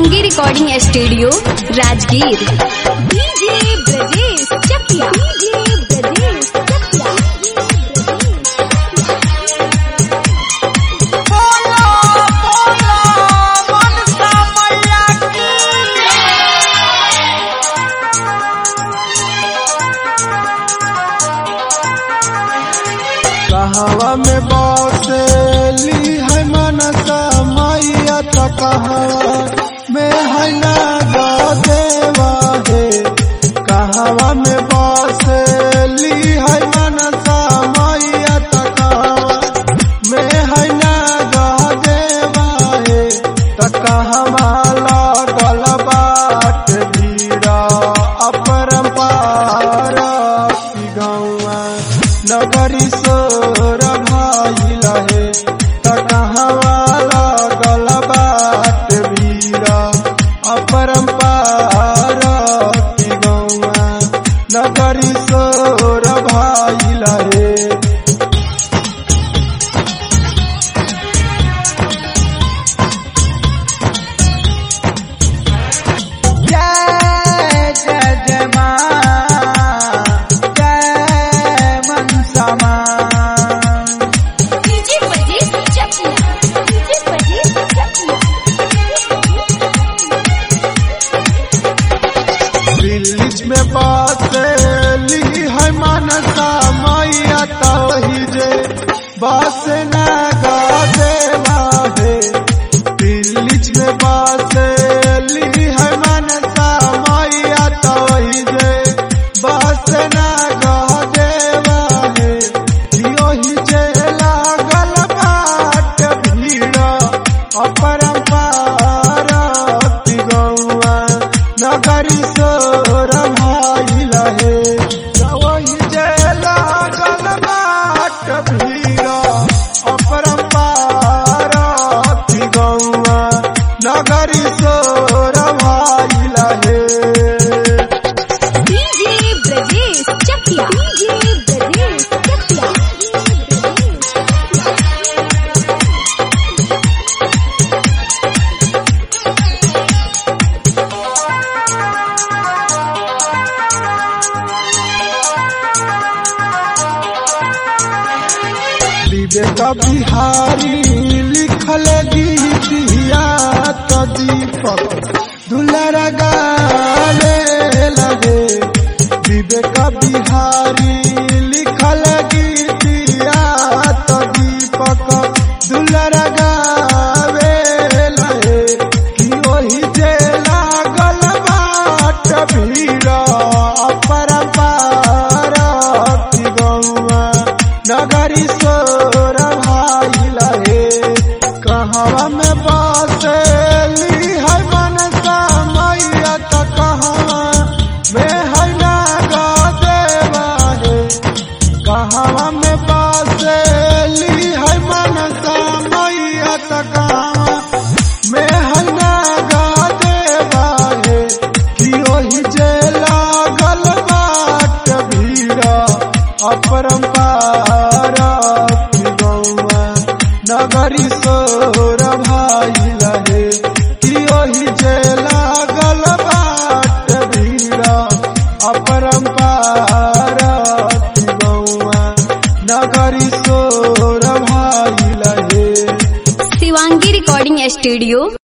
Shivangi recording studio Rajgir DJ Brajesh Chakiya DJ Brajesh Chakiya कहवा में बसेली है मनसा मैया त कहवा में है ना देवा है कहवा में बसेली है मनसा मैया त कहवा में है ना देवा है त कहवा लागल बाट भीड़ा अपरंपार गौआ नगरी सोर भाई लहे तकहवा लागल बाट भीड़ा अपरंपार की गौआ नगरी सोर भाई लहे जय जय जय माँ जय मनसा माँ डीजे ब्रजेश चकिया डीजे ब्रजेश चकिया दिल्ली में बसेली है मनसा मैया तही जे बस न देवा है दिल्ली में बसेली है मनसा मैया तही जे बस न देवा है योही जे लागल बाट भीड़ अपरंपार गौआ नगरी सोर भाई लहे वही जे लागल बाट भीड़ अपरंपार गौआ नगरी सोर भाई लहे डीजे ब्रजेश चकिया डीजे ब्रजेश चकिया विवेक बिहारी लिखल गीतिया तो दीपक दुलर गाले लगे विवेक बिहारी लिखल गीतिया तो दीपक दुलर गावे लगे कि ओही जे लागल बाट भीड़ अपरंपार की गौआ नगरी सोर भाई लहे कहवा में बसेली है मनसा मैया त कहवा में है नागा देवा है कहवा में बसेली है मनसा मैया त कहवा में है नागा देवा है कि ओही जे लागल बाट भीड़ अपरंपार की गौआ नगरी सोर भाई लहे कि ओही जे लागल बाट भीड़ अपरंपार की गौआ नगरी सोर भाई लहे शिवांगी रिकॉर्डिंग स्टूडियो